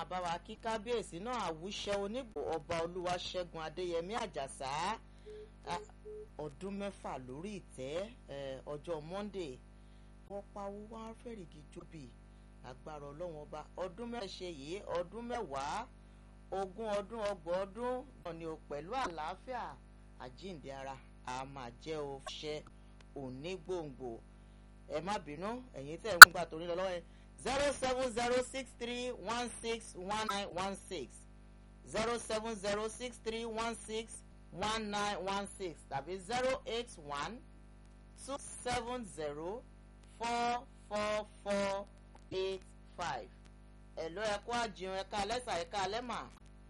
bá wa kí kábíyèsí náà àwùṣẹ onígbò ọba olúwaṣẹ́gun adéyẹmí àjàsá ọdún mẹ́fà lórí ìtẹ́ ọjọ́ monday wọ́n pawó wá fẹ́rìgì jóbi agbára ọlọ́wọ́n ọba ọdún mẹ́wàá ṣe yìí ọdún mẹ́wàá ogún ọdún ọgbọ̀n ọdún náà ni o pẹ̀lú àlàáfíà àjíǹde ara a máa jẹ́ o ṣẹ́ òní gbòǹgbò ẹ má bínú ẹ̀yin tẹ̀ ń gbà torí lọ lọ́wọ́ ẹ zero seven zero six three one six one nine one six zero seven zero six three one six one nine one six tàbí zero eight one two seven zero four four four eight five ẹ̀lọ́ ẹ̀kọ́ àjìun ẹ̀ka lẹ́sà ẹ̀ka lẹ́mà.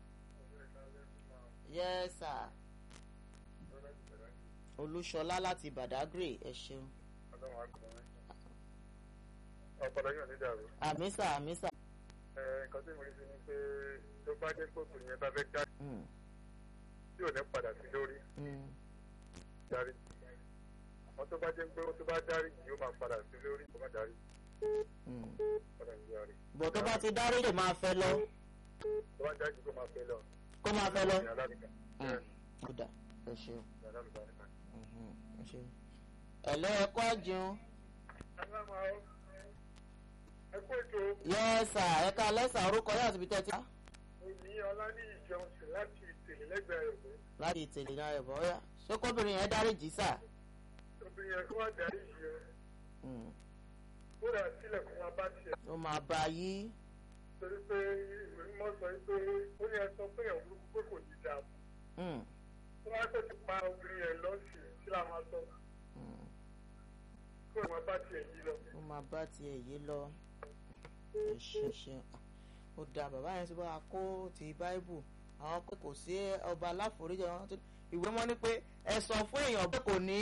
yes sir. olúṣọlá láti badagry ẹ ṣeun. ọpọlọ yóò ní dàrú. àmísà àmísà. ẹ nǹkan tí mo rí sí ni pé tó bá jẹ́ pé òkùnrin yẹn bá fẹ́ dá tí ò ní padà sí lórí darí àmọ́ tó bá jẹ́ pé tó bá darí yìí ó máa padà sí lórí kó má darí. bọ̀ tó bá ti dárí lè máa fẹ́ lọ. tó bá darí kó máa fẹ́ lọ. kó máa fẹ́ lọ. ó dà ẹ ṣeun. ẹ ṣeun. ẹ̀lọ́ ẹ̀kọ́ àjẹun. ẹ kú ètò. yẹ́sà ẹ̀ka lẹ́sà orúkọ yóò àti ibi tẹ́tí. òní ọlá ní ìjọsìn láti ìtẹ̀lé lẹ́gbẹ̀ẹ́ rẹ̀ láti ìtẹ̀lé náà rẹ̀ bọ́ ọ́yà ṣé kóbìnrin yẹn dárí jì sà. obìnrin yẹn kó wá darí yìí rẹ̀ ó rà sílẹ̀ kó máa bá tiẹ̀. ó máa bá a yí. torí pé ìwé mímọ́ sọ pé ó ní ẹ sọ pé ẹ̀ wúlò pé kò ní dáa fún. tó wá tó ti pa obìnrin yẹn lọ́sìn sí làwọn aṣọ. kó máa bá tiẹ̀ yí lọ. ó máa bá tiẹ̀ yí lọ. ẹ ṣe ṣe ó da bàbá yẹn ti bá a kó ti báíbù àwọn pé kò sí ọba aláforíjì wọn ìwé mọ́ ni pé ẹ sọ fún èèyàn pé kò ní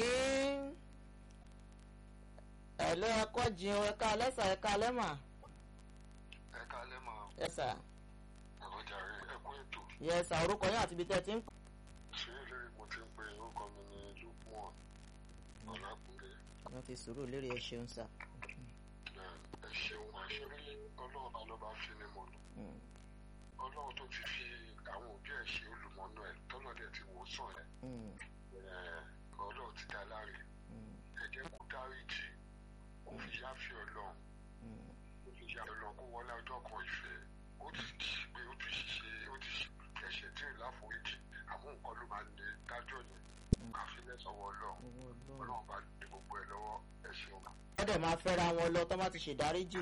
ẹ ló ẹ kọ́ jìn ẹ̀ka lẹ́sà ẹ̀ka lẹ́mà. ẹ̀ka lẹ́mà. ẹ̀sà. ẹ̀kọ́ jàre ẹ̀kọ́ ètò. yẹ̀sà orúkọ yín àti ibi tẹ́ ẹ ti ń. ṣé eléré mo ti ń pe orúkọ mi ní lukman ọlákùnrin. wọ́n fi sùúrù lérí ẹ ṣeun sà. ẹ ṣeun àṣírí ọlọ́run bá lọ́ba fi ni mo lò. ọlọ́run tó ti fi àwọn òbí ẹ̀ ṣe olùmọ̀nà ẹ̀ tọ́lọ́dẹ̀ ti wò sàn ẹ̀ ọlọ́run ti dá láre ẹ̀jẹ̀ kó dáríjì kó fi yáfi ọlọ́run kó fi yáfi ọlọ́run kó wọlé ọjọ́ kan ìfẹ́ ó ti ṣe pé ó ti ṣe ó ti ṣe ẹ̀ṣẹ̀ tí ò láforíjì àmọ́ nǹkan ló máa ní dájọ́ yẹn àfi lẹ́sọ̀wọ́ ọlọ́run ọlọ́run bá ní gbogbo ẹ̀ lọ́wọ́ ẹ̀ ṣeun. wọ́n dẹ̀ máa fẹ́ra wọn lọ tó bá ti ṣèdáríjì.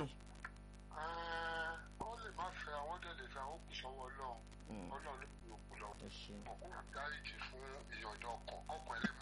wọ́n lè má fẹ́ àwọn dẹ̀ lè fẹ́ àwọn kù sọ́wọ́ ọlọ́run ọlọ́run ló fi òkú lọ. òkú dáríjì fún ìyọ̀dọ̀ ọkọ̀ ọkọ̀ ẹ̀ lè mọ